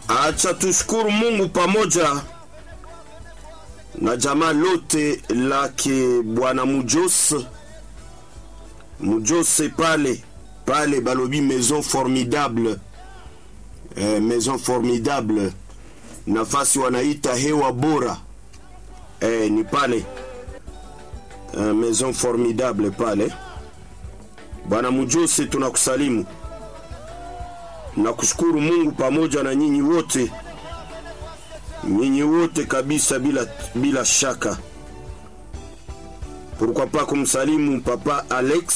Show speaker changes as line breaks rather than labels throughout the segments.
Acha tushukuru Mungu pamoja na jamaa lote lake bwana Mujos Mujose pale pale balobi maison formidable eh, maison formidable nafasi wanaita hewa bora eh, ni pale eh, maison formidable pale bwana Mujose tunakusalimu na kushukuru Mungu pamoja na nyinyi wote nyinyi wote kabisa bila, bila shaka pourquoi pas kumsalimu papa Alex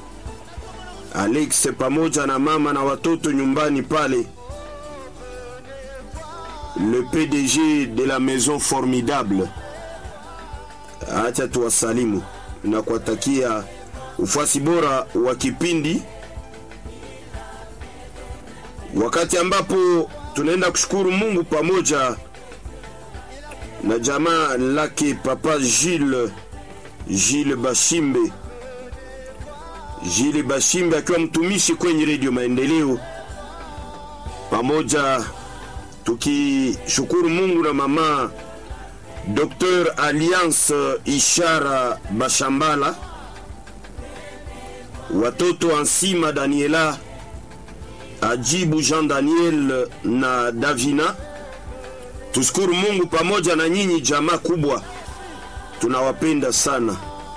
Alex pamoja na mama na watoto nyumbani pale le PDG de la maison formidable acha tuwasalimu na kuwatakia ufuasi bora wa kipindi wakati ambapo tunaenda kushukuru Mungu pamoja na jamaa lake papa Gilles Gilles Bashimbe Gilles Bashimbe akiwa mtumishi kwenye redio Maendeleo, pamoja tukishukuru Mungu na mama Dr Alliance Ishara Bashambala, watoto Ansima Daniela Ajibu Jean Daniel na Davina. Tushukuru Mungu pamoja na nyinyi jamaa kubwa, tunawapenda sana.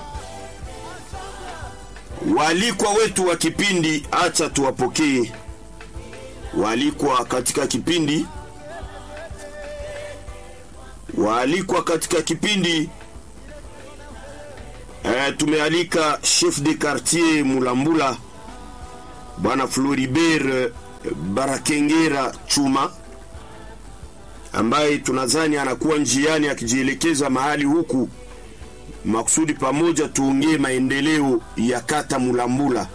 Waalikwa wetu wa kipindi, acha tuwapokee waalikwa katika kipindi. Waalikwa katika kipindi e, tumealika chef de quartier Mulambula bwana Floribert Barakengera Chuma ambaye tunadhani anakuwa njiani akijielekeza mahali huku makusudi pamoja tuongee maendeleo ya kata Mulambula.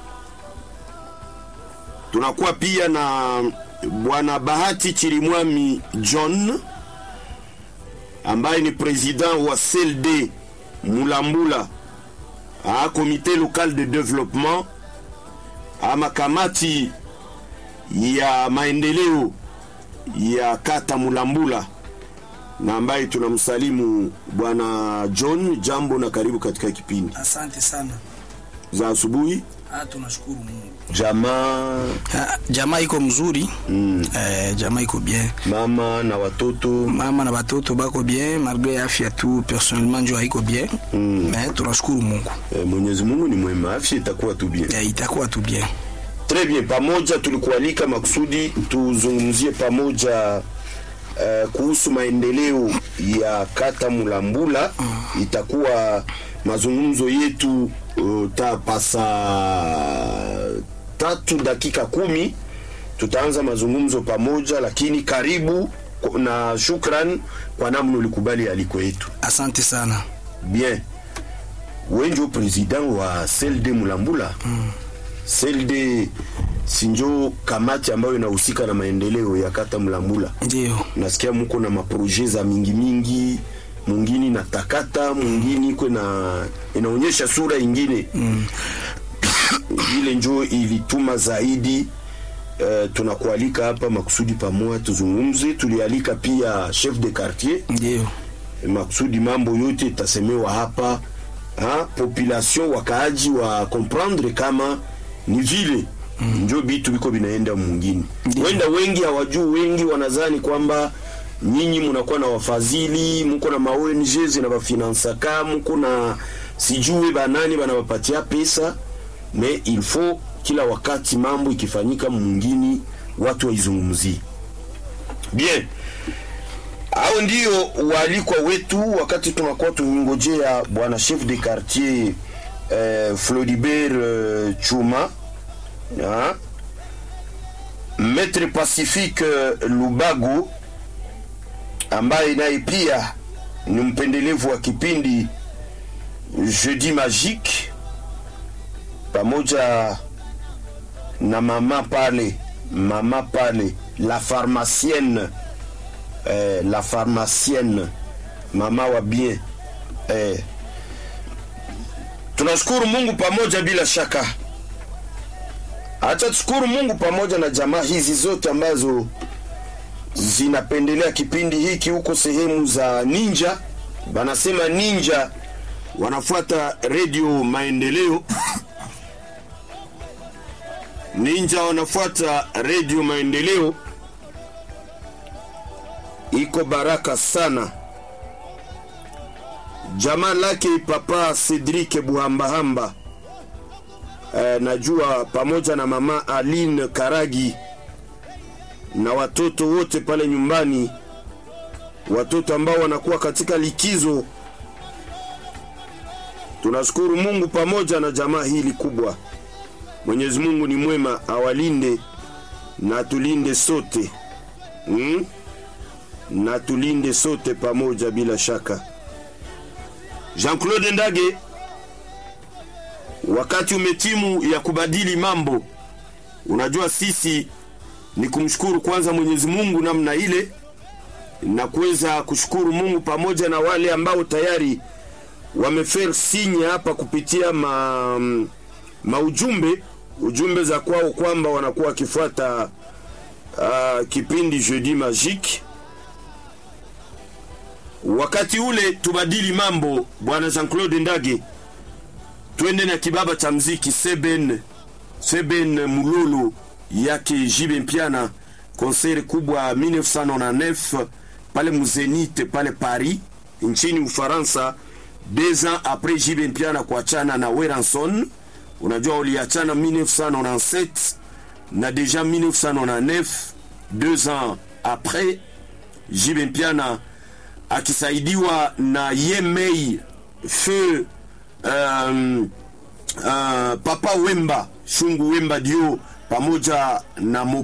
Tunakuwa pia na bwana Bahati Chirimwami John ambaye ni president wa CLD Mulambula a comité local de développement ama kamati ya maendeleo ya kata Mulambula na ambaye tunamsalimu bwana John. Jambo na karibu katika kipindi
Asante sana.
za asubuhi.
Ah, tunashukuru Mungu.
Jamaa
Ah, jamaa iko mzuri
mm,
eh, jamaa iko bien,
mama na watoto
mama na batoto bako bien malgré afya tu personnellement njo haiko bien
mm.
mais tunashukuru Mungu
Eh, Mwenyezi Mungu ni mwema, afya itakuwa tu bien.
eh, itakuwa tu bien.
Très bien, pamoja tulikualika makusudi tuzungumzie pamoja uh, kuhusu maendeleo ya kata Mulambula. Itakuwa mazungumzo yetu uh, tapasa tatu dakika kumi. Tutaanza mazungumzo pamoja, lakini karibu na shukran kwa namna ulikubali aliko yetu.
Asante sana.
Bien, wenjo president wa CLD Mulambula mm. CLD sinjo kamati ambayo inahusika na maendeleo ya kata Mulambula.
Ndio.
Nasikia muko na maproje za mingi mingi, mwingine na takata, mwingine iko na inaonyesha sura ingine
Mm.
ile njo ilituma zaidi uh, tunakualika hapa makusudi pamoja tuzungumze. Tulialika pia chef de quartier
Ndio.
makusudi mambo yote itasemewa hapa ha, population wakaaji wa comprendre kama ni vile mm. njo bitu biko binaenda mwingine
Ndiyo.
wenda wengi hawajui wengi wanazani kwamba nyinyi mnakuwa na wafadhili mko na ma ONG zinabafinansaka mko na sijue banani banabapatia pesa mais il faut kila wakati mambo ikifanyika mwingine watu waizungumzie bien hao ndio waalikwa wetu wakati tunakuwa tumingojea bwana chef de quartier eh, Floribert eh, Chuma ha? Maître Pacifique eh, Lubago ambaye naye pia ni mpendelevu wa kipindi Jeudi Magique pamoja na mama pale mama pale la pharmacienne eh, la pharmacienne mama wa bien eh, tunashukuru Mungu pamoja bila shaka. Acha tushukuru Mungu pamoja na jamaa hizi zote ambazo zinapendelea kipindi hiki huko sehemu za Ninja, banasema Ninja wanafuata redio Maendeleo. Ninja wanafuata redio Maendeleo, iko baraka sana. Jamaa lake papa Cedric Buhambahamba eh, najua pamoja na mama Aline Karagi na watoto wote pale nyumbani, watoto ambao wanakuwa katika likizo. Tunashukuru Mungu pamoja na jamaa hili kubwa. Mwenyezi Mungu ni mwema, awalinde na tulinde sote hmm? na tulinde sote pamoja bila shaka. Jean-Claude Ndage, wakati umetimu ya kubadili mambo. Unajua sisi ni kumshukuru kwanza Mwenyezi Mungu namna ile na kuweza kushukuru Mungu pamoja na wale ambao tayari wamefer sinye hapa kupitia ma, maujumbe ujumbe za kwao kwamba wanakuwa wakifuata uh, kipindi Jeudi Magique. Wakati ule tubadili mambo, bwana Jean-Claude Ndage, twende na kibaba cha mziki Seben Seben Mulolo yake Jibe Mpiana, konseri kubwa 1999 pale Muzenite pale Paris nchini Ufaransa, deux ans après Jibe Mpiana kuachana na Weranson. Unajua uliachana 1997 na deja 1999, deux ans après Jibe Mpiana akisaidiwa na Yemei Feu um, uh, Papa Wemba Shungu Wemba Dio pamoja na